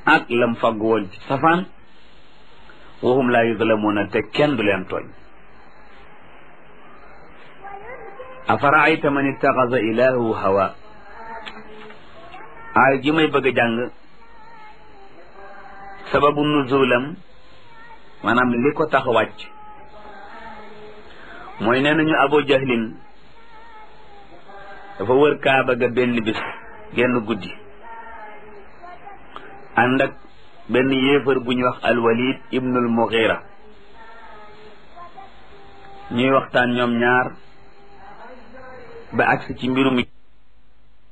ak lam fagg woon ci safaan wahum laa yuzlamuuna te kenn du leen tooñ afaraayta man ittaxasa ilaahu hawa aay ji may bëgg a jàng sababu nuzulam maanaam li ko tax wàcc mooy nee nañu abu jahlin dafa wër kaaba ga benn bis genn guddi ànd ak benn yéefar bu ñuy wax alwalid ibnul mughira ñuy waxtaan ñoom ñaar ba agsi ci mbirum